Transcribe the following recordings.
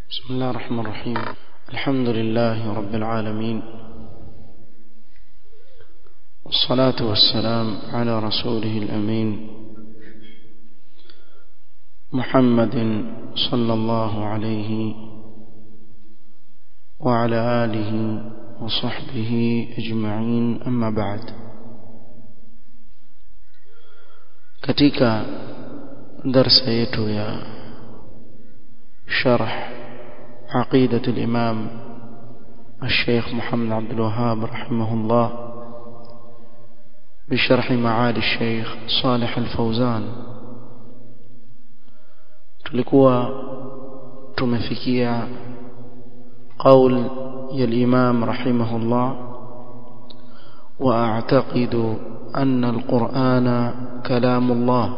بسم الله الرحمن الرحيم الحمد لله رب العالمين والصلاة والسلام على رسوله الأمين محمد صلى الله عليه وعلى آله وصحبه أجمعين أما بعد katika darsa yetu ya sharh عقيدة الإمام الشيخ محمد عبد الوهاب رحمه الله بشرح معالي الشيخ صالح الفوزان tulikuwa tumefikia قول يا الإمام رحمه الله وأعتقد أن القرآن كلام الله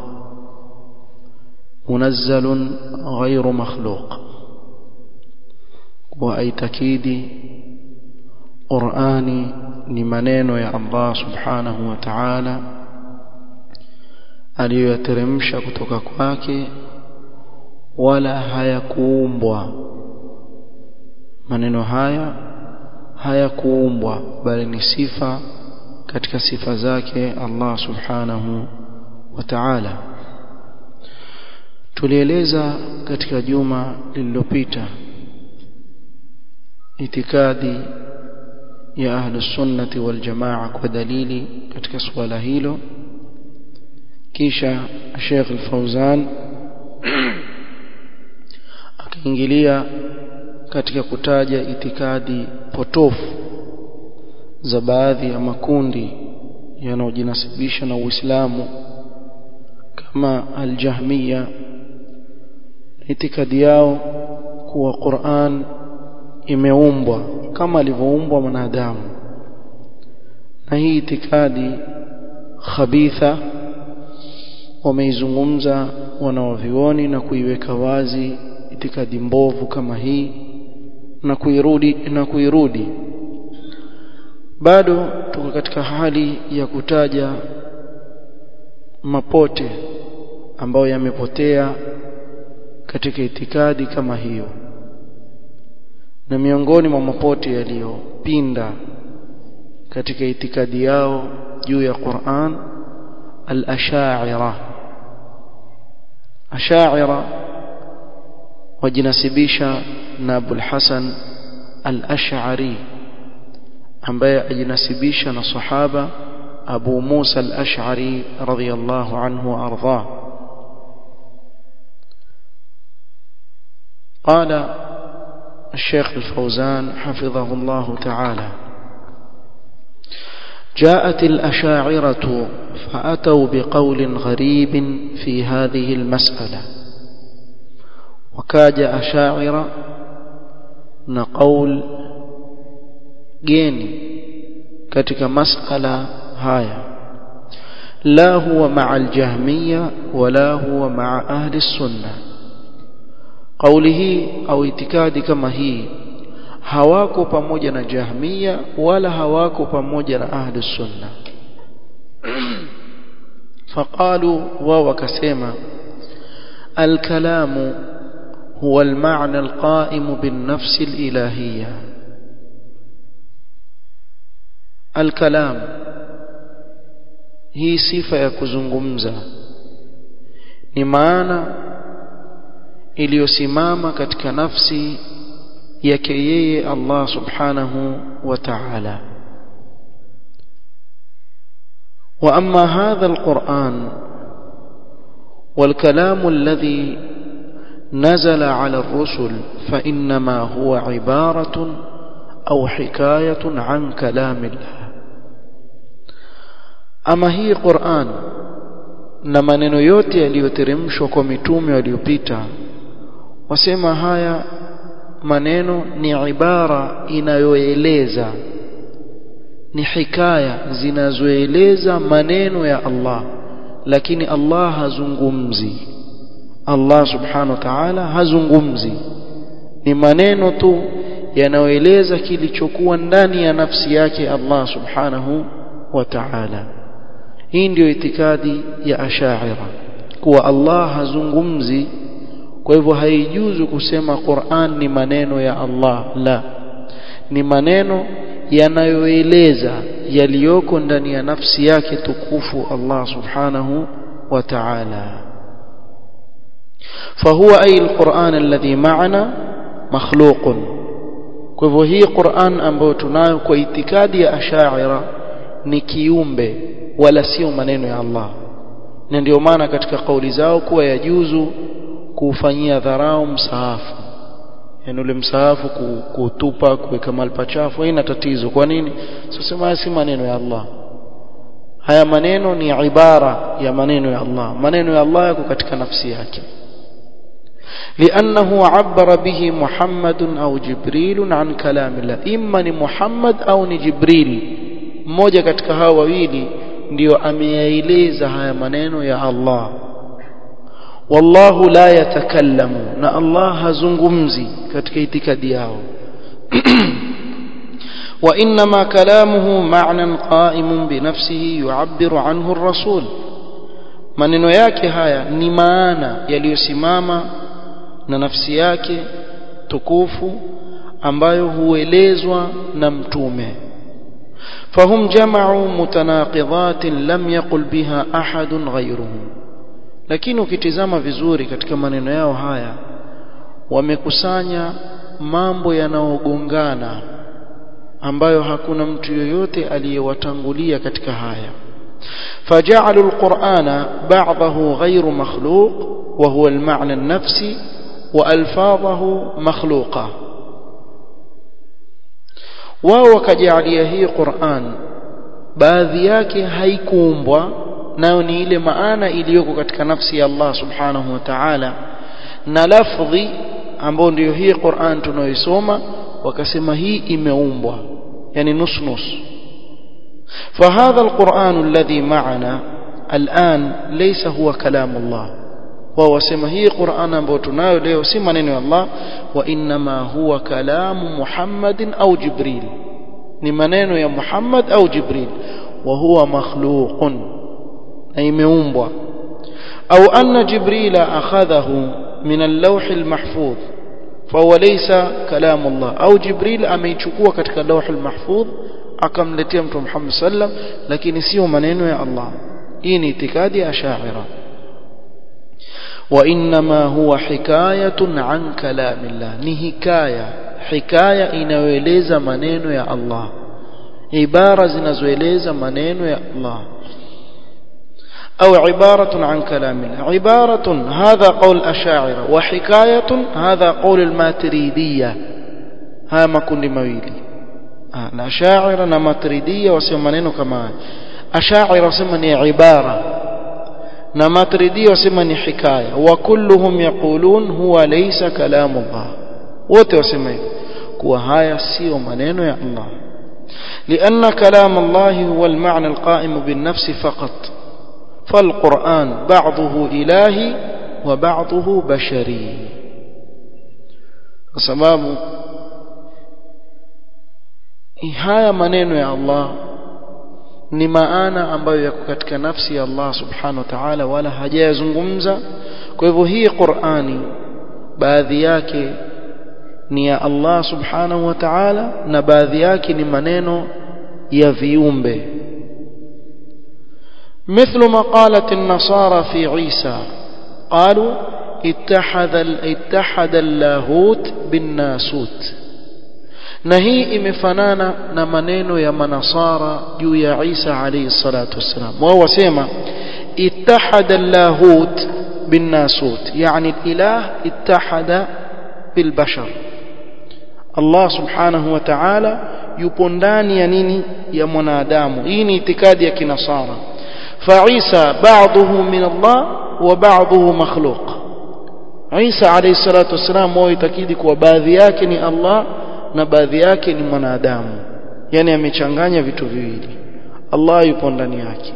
منزل غير مخلوق وأيتكيدي قرآني لمنين يا الله سبحانه وتعالى aliyoyateremsha kutoka kwake wala hayakuumbwa maneno haya hayakuumbwa bali ni sifa katika sifa zake Allah subhanahu wa ta'ala tulieleza katika juma lililopita itikadi ya ahlus sunnati wal jamaa kwa dalili katika suala hilo kisha Sheikh Al-Fauzan akaingilia katika kutaja itikadi potofu za baadhi ya makundi yanayojinasibisha na Uislamu kama al-Jahmiya itikadi yao kuwa Qur'an imeumbwa kama alivyoumbwa mwanadamu na hii itikadi khabitha wameizungumza wanawavioni na kuiweka wazi itikadi mbovu kama hii na kuirudi na kuirudi bado tuko katika hali ya kutaja mapote ambayo yamepotea katika itikadi kama hiyo na miongoni mwa mapote yaliyopinda katika itikadi yao juu ya Qur'an al-ash'ira ash'ira wajinasibisha na Abul Hasan al-Ash'ari ambaye ajinasibisha na sahaba Abu Musa al-Ash'ari radhiyallahu anhu arda قال الشيخ الفوزان حفظه الله تعالى جاءت الأشاعرة فأتوا بقول غريب في هذه المسألة وكاد أشاعرة نقول جيني كتك مسألة هاية لا هو مع الجهمية ولا هو مع أهل السنة kauli hii au itikadi kama hii hawako pamoja na jahmia wala hawako pamoja na ahli sunna faqalu wa wakasema الكلام هو المعنى القائم بالنفس الإلهية الكلام هي صفة ya kuzungumza ni maana iliyosimama katika nafsi yake yeye Allah subhanahu wa ta'ala wa amma hadha alquran والكلام الذي نزل على الرسل فإنما هو عبارة أو حكاية عن كلام الله أما هي قرآن na maneno yote yaliyoteremshwa kwa mitume waliopita wasema haya maneno ni ibara inayoeleza ni hikaya zinazoeleza maneno ya Allah lakini Allah hazungumzi Allah subhanahu wa ta'ala hazungumzi ni maneno tu yanayoeleza kilichokuwa ndani ya nafsi yake Allah subhanahu wa ta'ala hii ndio itikadi ya ashaira kuwa Allah hazungumzi kwa hivyo haijuzu kusema Qur'an ni maneno ya Allah la ni maneno yanayoeleza yaliyoko ndani ya nafsi yake tukufu Allah subhanahu wa ta'ala فهو أي القرآن الذي معنا مخلوق kwa hivyo hii Qur'an ambayo tunayo kwa itikadi ya Ash'ari ni kiumbe wala sio maneno ya Allah na ndio maana katika kauli zao kuwa yajuzu kuufanyia dharau msahafu yani ule msahafu kutupa kuweka mahali pachafu haina tatizo kwa nini sasa si maneno ya Allah haya maneno ni ibara ya maneno ya Allah maneno ya Allah yako katika nafsi yake لأنه عبر به محمد أو جبريل عن كلام الله إما محمد أو جبريل mmoja katika hao wawili ndio ameyaeleza haya maneno ya Allah wallahu la yatakallamu na Allah hazungumzi katika itikadi yao وإنما كلامه معنى قائم بنفسه يعبر عنه الرسول maneno yake haya ni maana yaliyosimama na nafsi yake tukufu ambayo huelezwa na mtume فهم جمعوا متناقضات لم يقل بها أحد غيرهم lakini ukitizama vizuri katika maneno yao haya wamekusanya mambo yanayogongana ambayo hakuna mtu yoyote aliyewatangulia katika haya فجعلوا القرآن بعضه غير مخلوق وهو المعنى النفسي وألفاظه مخلوقة wao wakajalia hii Qur'an baadhi yake haikuumbwa nayo ni ile maana iliyoko katika nafsi ya Allah subhanahu wa ta'ala na lafdhi ambayo ndiyo hii Qur'an tunayoisoma wakasema hii imeumbwa yani nus nus فهذا القرآن الذي معنا الآن ليس هو كلام الله wao wasema hii Qur'an ambayo tunayo leo si maneno ya Allah wa inma huwa kalamu Muhammadin au Jibril ni maneno ya Muhammad au Jibril wa huwa makhluqun na imeumbwa au anna Jibril akhadhahu min al-lawh al-mahfuz فهو ليس كلام الله au Jibril ameichukua katika lawh al-mahfuz akamletea mtu Muhammad sallam lakini sio maneno ya Allah hii ni itikadi ya Ash'ari وانما هو حكايه عن كلام الله ni hikaya hikaya inayoeleza maneno ya Allah ibara zinazoeleza maneno ya Allah أو عبارة عن كلام الله عبارة هذا قول أشاعرة وحكاية هذا قول الماتريدية ها ما كن مويلي الأشاعرة نماتريدية وسيمانين كمان أشاعرة وسيماني عبارة na matridi wasema ni hikaya wa kulluhum yaqulun huwa laysa kalamu Allah wote wasema hivyo kuwa haya sio maneno ya Allah لأن كلام الله هو المعنى القائم بالنفس فقط فالقرآن بعضه إلهي وبعضه بشري sababu haya maneno ya Allah ni maana ambayo yako katika nafsi ya Allah subhanahu wa ta'ala wala hajayazungumza kwa hivyo hii Qur'ani baadhi yake ni ya Allah subhanahu wa ta'ala na baadhi yake ni maneno ya viumbe مثل ما قالت النصارى في عيسى قالوا اتحد اتحد اللاهوت بالناسوت na hii imefanana na maneno ya manasara juu ya Isa alayhi salatu wassalam wao wasema ittahada lahut bin nasut yani ilah ittahada bil bashar Allah subhanahu wa ta'ala yupo ndani ya nini ya mwanadamu hii ni itikadi ya kinasara fa Isa ba'dhuhu min Allah wa ba'dhuhu makhluq Isa alayhi salatu wassalam wao itakidi kuwa baadhi yake ni Allah na baadhi yake ni mwanadamu yani amechanganya vitu viwili Allah yupo ndani yake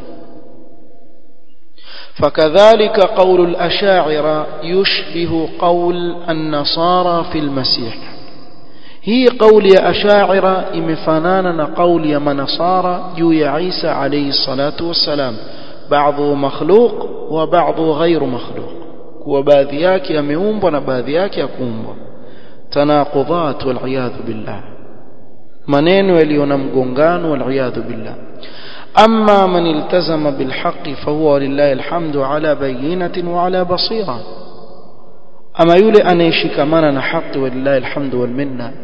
فكذلك قول الأشاعرة يشبه قول النصارى في المسيح هي قول يا أشاعرة إمفانانا قول يا منصارى جو يا عيسى عليه الصلاة والسلام بعضه مخلوق وبعضه غير مخلوق kuwa baadhi yake yameumbwa na baadhi yake yakuumbwa tanaqudat wal billah maneno yaliyo na mgongano wal billah أما من التزم بالحق فهو لله الحمد على بينة وعلى بصيرة أما يولي أن يشكمنا حق ولله الحمد والمنة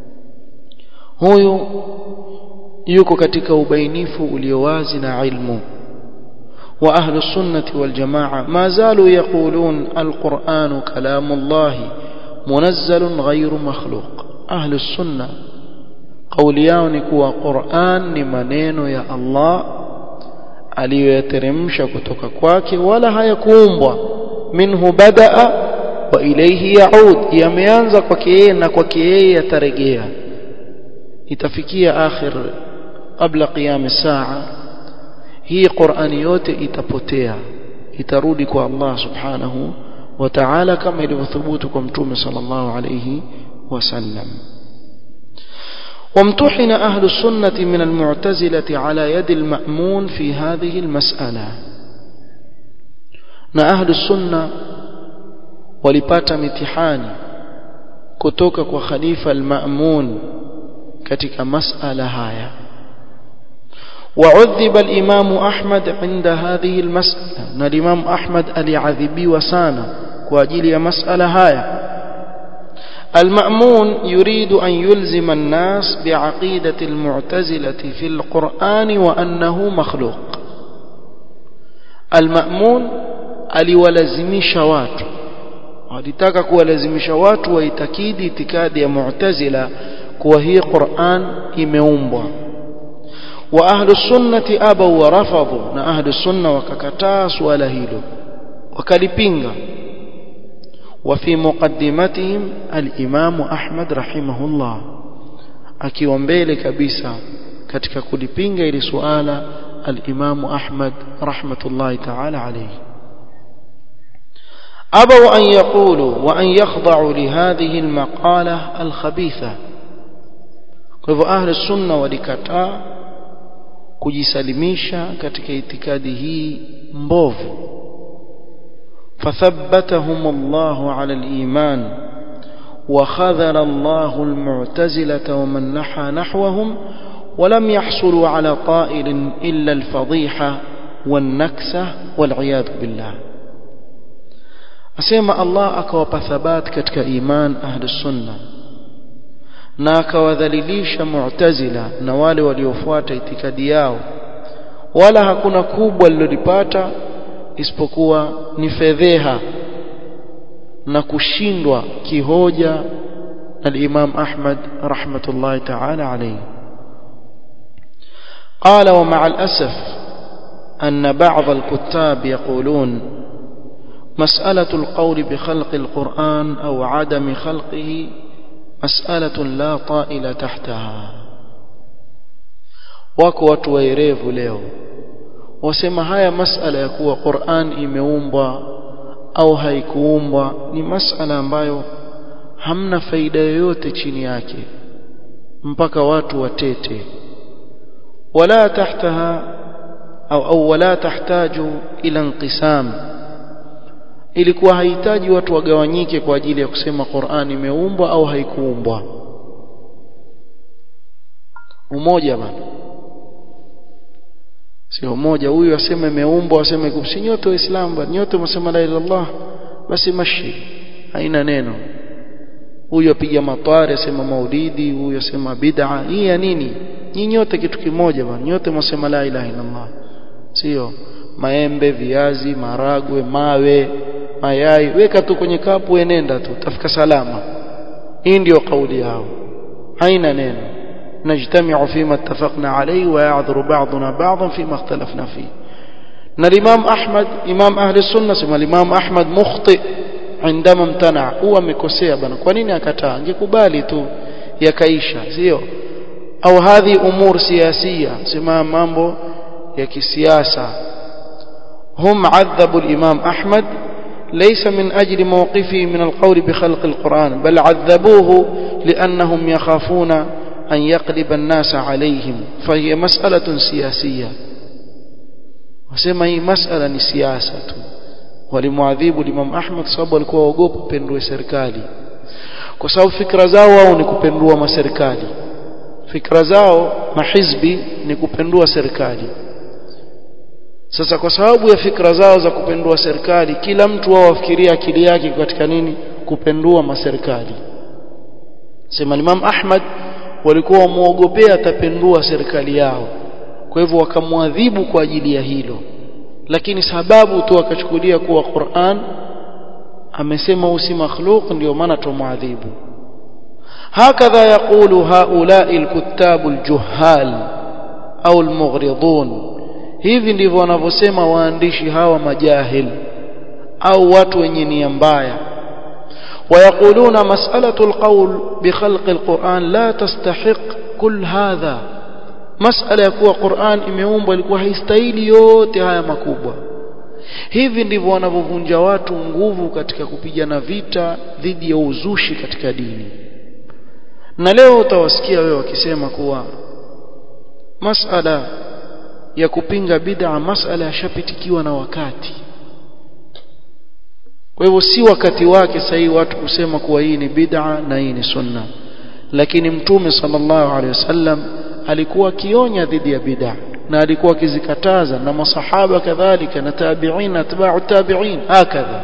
هو yuko katika ubainifu uliowazi na ilmu wa ahlu sunnati wal jamaa ma zalu yaqulun alquran kalamullah munazzalun ghayru makhluq ahlu sunna kauli yao ni kuwa Qur'an ni maneno ya Allah aliyoyateremsha kutoka kwake wala hayakuumbwa minhu badaa wa ilayhi yaud yameanza kwake yeye na kwake yeye yatarejea itafikia akhir kabla qiyam saa hii Qur'ani yote itapotea itarudi kwa Allah subhanahu wa ta'ala kama ilivyothubutu kwa mtume sallallahu alayhi wasallam وامتحن أهل السنة من المعتزلة على يد المأمون في هذه المسألة na ahlu sunna walipata mitihani kutoka kwa khalifa al-Ma'mun katika masala haya وعذب الإمام أحمد عند هذه المسألة na الإمام أحمد aliadhibiwa sana kwa ajili ya masala haya المأمون يريد أن يلزم الناس بعقيدة المعتزلة في القرآن وأنه مخلوق المأمون aliwalazimisha watu walitaka kuwalazimisha watu waitakidi itikadi ya mu'tazila kuwa hii Qur'an imeumbwa wa ahlu sunnati abaw wa rafadhu na ahlu sunna wakakataa swala hilo wakalipinga وفي مقدمتهم الإمام أحمد رحمه الله akiwa mbele kabisa katika kulipinga ili suala al-Imam Ahmad rahmatullahi ta'ala alayhi أبوا أن يقولوا وأن يخضعوا لهذه المقالة الخبيثة kwa أهل السنة walikataa kujisalimisha katika itikadi hii mbovu فثبتهم الله على الإيمان وخذل الله المعتزلة ومن نحى نحوهم ولم يحصلوا على طائل إلا الفضيحة والنكسة والعياذ بالله أسيما الله أكوى ثبات كتك إيمان أهل السنة na akawadhalilisha mu'tazila na wale waliofuata itikadi yao wala hakuna kubwa lilolipata isipokuwa ni fedheha na kushindwa kihoja al-Imam Ahmad rahmatullahi ta'ala alayhi قال ومع الأسف أن بعض الكتاب يقولون مسألة القول بخلق القرآن أو عدم خلقه مسألة لا طائل تحتها wako watu waerevu leo wasema haya masala ya kuwa Qur'an imeumbwa au haikuumbwa ni masala ambayo hamna faida yoyote chini yake mpaka watu watete wala tahtaha au au wala tahtaju ila inqisam ilikuwa hahitaji watu wagawanyike kwa ajili ya kusema Qur'an imeumbwa au haikuumbwa umoja bana sio moja huyu aseme imeumbwa aseme si nyote waislamu bali nyote msema la ilaha illallah basi mashi haina neno huyu apiga matwari asema maulidi huyu asema bid'a hii ya nini nyinyi nyote kitu kimoja bwana nyote msema la ilaha illallah sio maembe viazi maragwe mawe mayai weka tu kwenye kapu enenda tu tafika salama hii ndio kauli yao haina neno نجتمع فيما اتفقنا عليه ويعذر بعضنا بعضا فيما اختلفنا فيه ان الامام احمد امام اهل السنه سمى الامام احمد مخطئ عندما امتنع هو amekosea bana kwa nini akataa angekubali tu yakaisha sio au hadhi umur siyasia sema mambo ya kisiasa هم عذبوا الامام احمد ليس من اجل موقفه من القول بخلق القران بل عذبوه لانهم يخافون أن يقلب الناس عليهم فهي مسألة سياسية وسمى هي مسألة سياسة walimwadhibu Imam Ahmad sababu alikuwa waogopa pendue serikali kwa sababu fikra zao wao ni kupendua maserikali fikra zao mahizbi ni kupendua serikali sasa kwa sababu ya fikra zao za kupendua serikali kila mtu wao wafikiria akili yake katika nini kupendua maserikali sema Imam Ahmad walikuwa wamuogopea atapendua serikali yao kwa hivyo wakamwadhibu kwa ajili ya hilo lakini sababu tu akachukulia kuwa Qur'an amesema usi makhluq ndio maana tumwadhibu هكذا يقول هؤلاء الكتاب الجهال أو المغرضون hivi ndivyo wanavyosema waandishi hawa majahil au watu wenye nia mbaya ويقولون مسألة القول بخلق القرآن لا تستحق كل هذا مسألة يكون قرآن imeumbwa ilikuwa haistahili yote haya makubwa hivi ndivyo wanavyovunja watu nguvu katika kupigana vita dhidi ya uzushi katika dini na leo utawasikia wewe wakisema kuwa masala ya kupinga bid'a masala yashapitikiwa na wakati kwa hivyo si wakati wake sahihi watu kusema kuwa hii ni bid'a na hii ni sunna lakini mtume sallallahu alaihi wasallam alikuwa akionya dhidi ya bid'a na alikuwa akizikataza na masahaba kadhalika na tabi'in atba'u tabi'in hakadha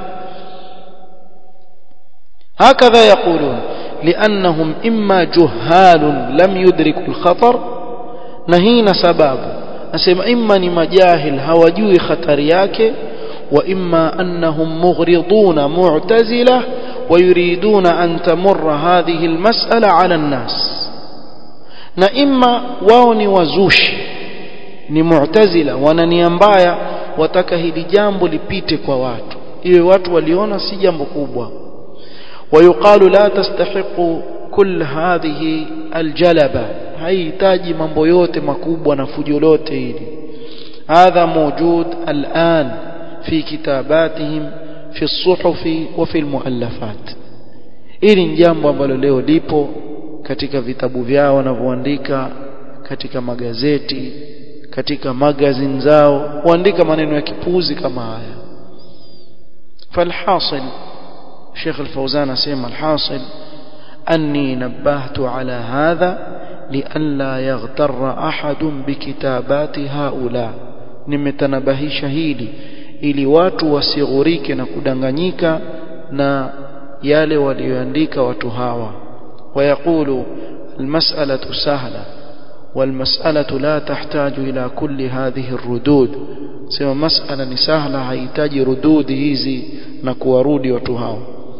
hakadha yaqulun لأنهم إما جهال لم يدركوا الخطر نهينا سباب أسمى إما نمجاهل هوجوي خطر yake وإما أنهم مغرضون معتزلة ويريدون أن تمر هذه المسألة على الناس na imma wao ni wazushi ni mu'tazila wana nia mbaya wataka hili jambo lipite kwa watu iwe watu waliona si jambo kubwa ويقال لا تستحق كل هذه الجلبة haihitaji mambo yote makubwa na fujo lote hili هذا موجود الآن في كتاباتهم في الصحف وفي المؤلفات ili ni jambo ambalo leo lipo katika vitabu vyao wanavyoandika katika magazeti katika magazine zao huandika maneno ya kipuzi kama haya falhasil Sheikh Al-Fauzan asema alhasil anni nabbahtu ala hadha lialla yaghtarra ahadun bikitabati haula nimetanabahisha hili ili watu wasighurike na kudanganyika na yale walioandika watu hawa ويقول المسألة سهلة والمسألة لا تحتاج إلى كل هذه الردود سوى مسألة سهلة هيتاج ردود هذه نكورودي وتهاو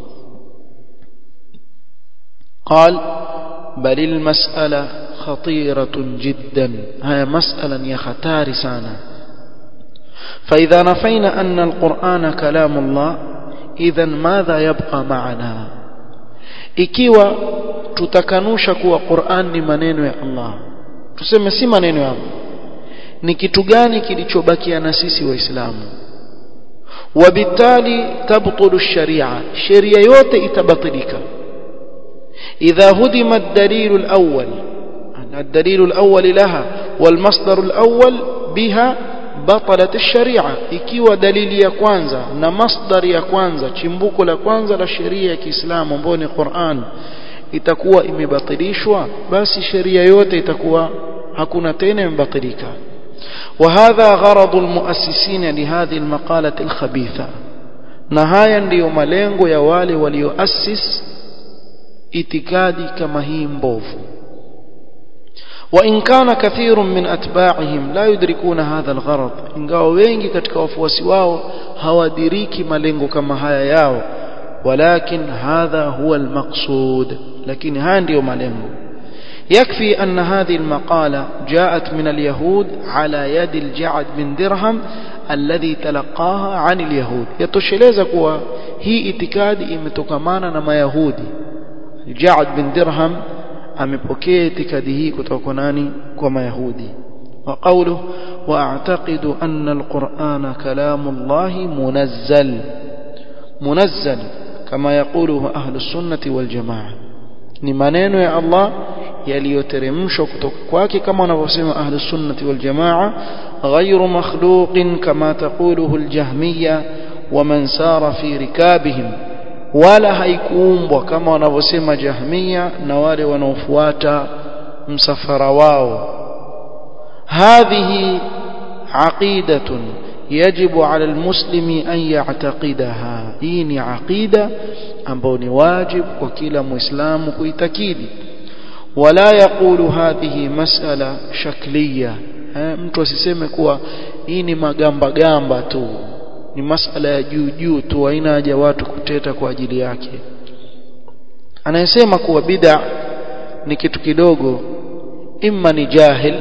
قال بل المسألة خطيرة جدا هي مسألة يا ختار سانا فإذا نفينا أن القرآن كلام الله إذا ماذا يبقى معنا ikiwa tutakanusha kuwa Qur'an ni maneno ya Allah tuseme si maneno ya Allah ni kitu gani kilichobakia na sisi waislamu wabitali tabtulu sharia sheria yote itabatilika idha hudima ad-dalil al-awwal الدليل الأول لها والمصدر الأول بها بطلت الشريعة ikiwa dalili ya kwanza na masdar ya kwanza chimbuko la kwanza la sheria ya Kiislamu ambayo ni Qur'an itakuwa imebatilishwa basi sheria yote itakuwa hakuna tena imebatilika وهذا غرض المؤسسين لهذه المقالة الخبيثة na haya ndiyo malengo ya wale walioassis itikadi kama hii mbovu وإن كان كثير من أتباعهم لا يدركون هذا الغرض ingawa wengi katika wafuasi wao hawadiriki malengo kama haya yao ولكن هذا هو المقصود لكن haya ndio malengo يكفي أن هذه المقالة جاءت من اليهود على يد الجعد بن درهم الذي تلقاها عن اليهود يتosheleza kuwa hii itikadi imetokamana na mayahudi Ja'ad bin Dirham amepokea itikadi hii kutoka kwa nani kwa mayahudi wa qawlu wa a'taqidu anna alqur'ana kalamullah munazzal munazzal kama yaquluhu ahlus sunnati wal jamaa ni maneno ya Allah yaliyoteremshwa kutoka kwake kama wanavyosema ahlus sunnati wal jamaa ghayru makhluqin kama taquluhu al jahmiyya waman sara fi rikabihim wala haikuumbwa kama wanavyosema jahmia na wale wanaofuata msafara wao hadhihi aqidatun yajibu ala almuslimi an ya'taqidaha hii ni aqida ambayo ni wajibu kwa kila muislamu kuitakidi wala yaqulu hadhihi mas'ala shakliya mtu asiseme kuwa hii ni magamba gamba tu ni masala ya juu juu tu haina haja watu kuteta kwa ajili yake anayesema kuwa bid'a ni kitu kidogo imma ni jahil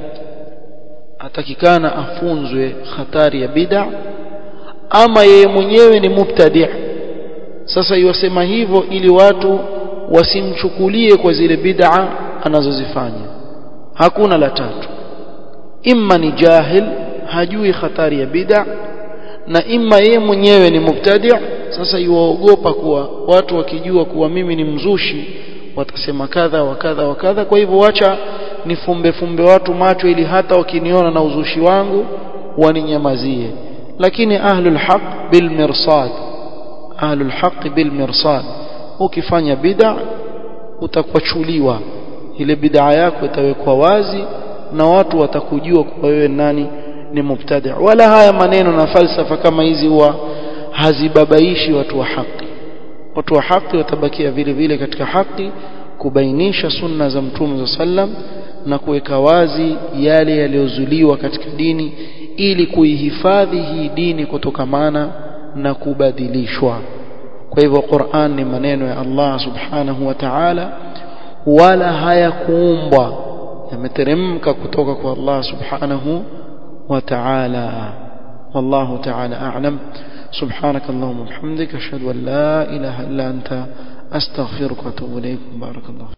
atakikana afunzwe hatari ya bid'a ama yeye mwenyewe ni mubtadi' sasa iwasema hivyo ili watu wasimchukulie kwa zile bid'a anazozifanya hakuna la tatu imma ni jahil hajui hatari ya bid'a na imma yeye mwenyewe ni mubtadi' sasa yuwaogopa kuwa watu wakijua kuwa mimi ni mzushi watasema kadha wa kadha wa kadha kwa hivyo wacha nifumbe fumbe watu macho ili hata wakiniona na uzushi wangu waninyamazie lakini ahlul haq bil mirsad ahlul haq bil mirsad ukifanya bid'a utakwachuliwa ile bid'a yako itawekwa wazi na watu watakujua kwa wewe nani ni mubtadi wala haya maneno na falsafa kama hizi huwa hazibabaishi watu wa haki watu wa haki watabakia vile vile katika haki kubainisha sunna za mtume sallam na kuweka wazi yale yaliyozuliwa katika dini ili kuihifadhi hii dini kutokamana na kubadilishwa kwa hivyo Qur'an ni maneno ya Allah subhanahu wa ta'ala wala hayakuumbwa yameteremka kutoka kwa Allah subhanahu wa ta'ala والله تعالى أعلم سبحانك اللهم وبحمدك أشهد أن لا إله إلا أنت أستغفرك وأتوب إليك بارك الله